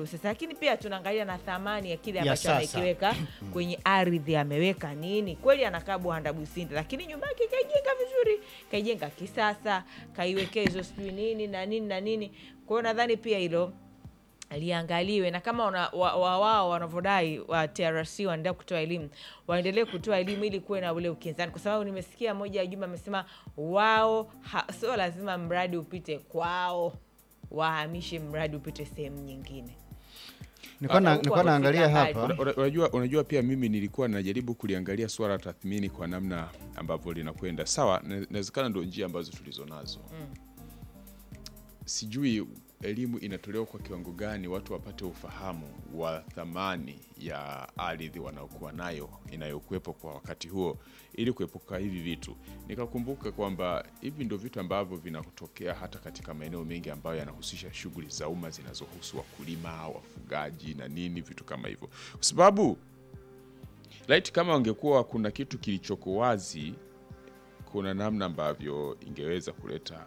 kitalu sasa, lakini pia tunaangalia na thamani ya kile Ya ambacho sasa. amekiweka kwenye ardhi. Ameweka nini? Kweli anakaa Buhanda Businde, lakini nyumba yake kaijenga vizuri, kaijenga kisasa, kaiwekea hizo sijui nini na nini na nini. Kwa hiyo nadhani pia hilo liangaliwe na kama wana- wa- wa- wao wanavyodai wa TRC wanaendelea kutoa elimu, waendelee kutoa elimu ili kuwe na ule ukinzani, kwa sababu nimesikia moja ya Juma amesema wao ha- sio lazima mradi upite kwao, wahamishe mradi upite sehemu nyingine. Nilikuwa na- Huku nilikuwa naangalia wamefika hapa mbali. Una- Unajua, unajua pia mimi nilikuwa najaribu kuliangalia swala la tathmini kwa namna ambavyo linakwenda. Sawa, na- inawezekana ndio njia ambazo tulizo nazo. Sijui elimu inatolewa kwa kiwango gani watu wapate ufahamu wa thamani ya ardhi wanaokuwa nayo inayokuwepo kwa wakati huo, ili kuepuka hivi vitu. Nikakumbuka kwamba hivi ndio vitu ambavyo vinatokea hata katika maeneo mengi ambayo yanahusisha shughuli za umma zinazohusu wakulima, wafugaji na nini, vitu kama hivyo, kwa sababu Right, kama wangekuwa kuna kitu kilichoko wazi, kuna namna ambavyo ingeweza kuleta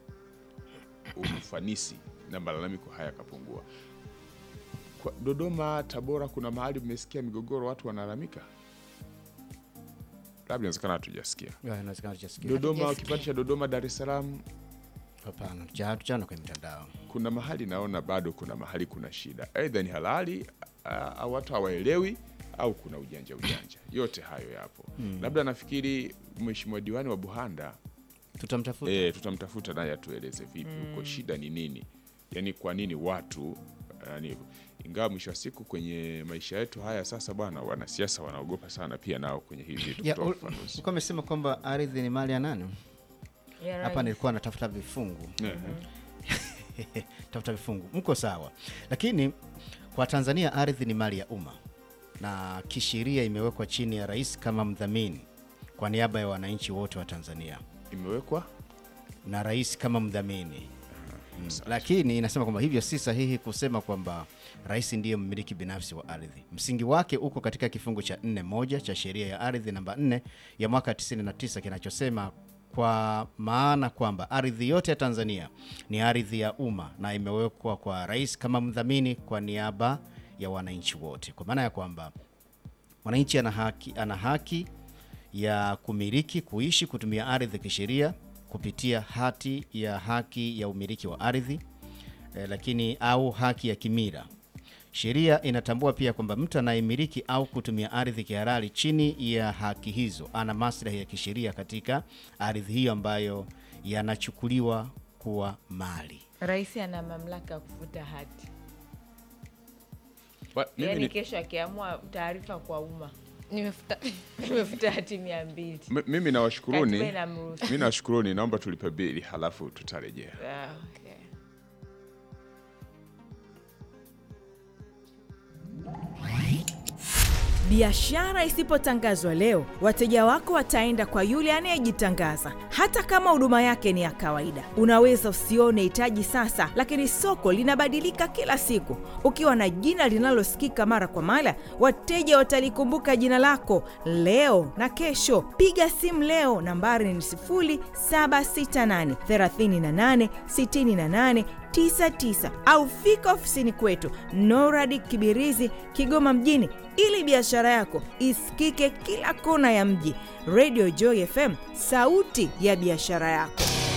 ufanisi na malalamiko haya yakapungua. Kwa Dodoma, Tabora, kuna mahali mmesikia migogoro, watu wanalalamika? Labda inawezekana hatujasikia. Ya, inawezekana tujasikia. Dodoma, Hatujasikia. kipande cha Dodoma, Dar es Salaam, Hapana, tuja- hatujaona kwenye mitandao. kuna mahali naona bado kuna mahali kuna shida, aidha ni halali a- au watu hawaelewi au kuna ujanja ujanja, yote hayo yapo. Labda nafikiri mheshimiwa diwani wa Buhanda Tutamtafuta. e, tutamtafuta naye atueleze vipi huko shida ni nini, yaani kwa nini watu yani hivyo. Ingawa mwisho wa siku kwenye maisha yetu haya sasa, bwana, wanasiasa wanaogopa sana pia nao kwenye hivi vitu Ya, kutoa ul- ufafanuzi. ulikuwa umesema kwamba ardhi ni mali ya nani? Ya Hapa rais. nilikuwa natafuta vifungu Ehe. tafuta vifungu, mko sawa, lakini kwa Tanzania ardhi ni mali ya umma na kisheria imewekwa chini ya rais kama mdhamini kwa niaba ya wananchi wote wa Tanzania Imewekwa na rais kama mdhamini mm. Lakini inasema kwamba hivyo si sahihi kusema kwamba rais ndiye mmiliki binafsi wa ardhi. Msingi wake uko katika kifungu cha 4.1 cha sheria ya ardhi namba 4 ya mwaka 99 kinachosema kwa maana kwamba ardhi yote ya Tanzania ni ardhi ya umma na imewekwa kwa rais kama mdhamini kwa niaba ya wananchi wote, kwa maana ya kwamba mwananchi ana haki, ana haki ya kumiliki, kuishi, kutumia ardhi kisheria kupitia hati ya haki ya umiliki wa ardhi eh, lakini au haki ya kimila. Sheria inatambua pia kwamba mtu anayemiliki au kutumia ardhi kihalali chini ya haki hizo ana maslahi ya kisheria katika ardhi hiyo ambayo yanachukuliwa kuwa mali. Rais ana mamlaka ya kufuta hati, Ba- mimi yaani ni- kesho akiamua taarifa kwa umma, nimefuta nimefuta hati mia mbili. m- mimi nawashukuruni, Katiba inamruhusu. mimi nawashukuruni, naomba tulipe bili halafu tutarejea. Ah, okay. Biashara isipotangazwa leo, wateja wako wataenda kwa yule anayejitangaza, hata kama huduma yake ni ya kawaida. Unaweza usione hitaji sasa, lakini soko linabadilika kila siku. Ukiwa na jina linalosikika mara kwa mara, wateja watalikumbuka jina lako leo na kesho. Piga simu leo, nambari ni 0768 38 68 99 au fika ofisini kwetu Noradi Kibirizi, Kigoma mjini, ili biashara yako isikike kila kona ya mji. Radio Joy FM, sauti ya biashara yako.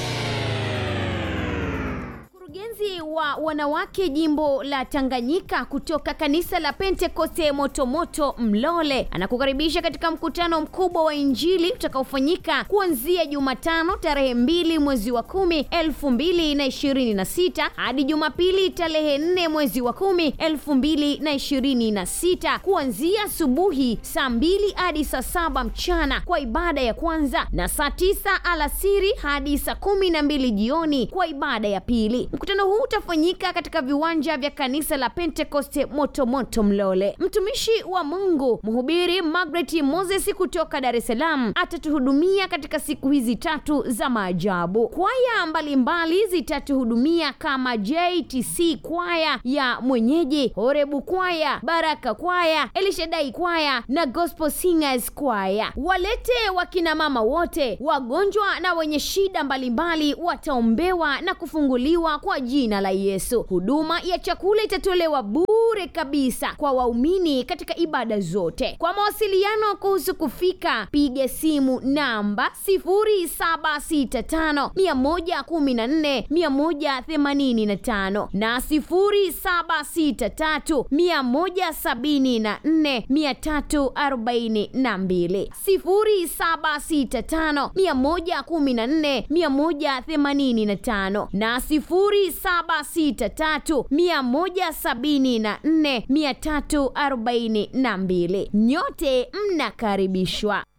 Mkurugenzi wa wanawake jimbo la Tanganyika kutoka kanisa la Pentekoste Motomoto Mlole anakukaribisha katika mkutano mkubwa wa Injili utakaofanyika kuanzia Jumatano tarehe mbili mwezi wa kumi elfu mbili na ishirini na sita hadi Jumapili tarehe nne mwezi wa kumi elfu mbili na ishirini na sita kuanzia asubuhi saa mbili hadi saa saba mchana kwa ibada ya kwanza na saa tisa alasiri hadi saa kumi na mbili jioni kwa ibada ya pili. Mkutano huu utafanyika katika viwanja vya kanisa la Pentekoste Motomoto Mlole. Mtumishi wa Mungu mhubiri Margaret Moses kutoka Dar es Salaam atatuhudumia katika siku hizi tatu za maajabu. Kwaya mbalimbali zitatuhudumia kama JTC kwaya ya mwenyeji, Horebu kwaya, Baraka kwaya, Elishadai kwaya na Gospel Singers kwaya. Walete wakina mama wote, wagonjwa na wenye shida mbalimbali wataombewa na kufunguliwa kwa jina la Yesu. Yesu. Huduma ya chakula itatolewa bure kabisa kwa waumini katika ibada zote. Kwa mawasiliano kuhusu kufika, piga simu namba 0765 114 185 na 0763 174 342 0765 114 185 na 0763 174 342. Nyote mnakaribishwa.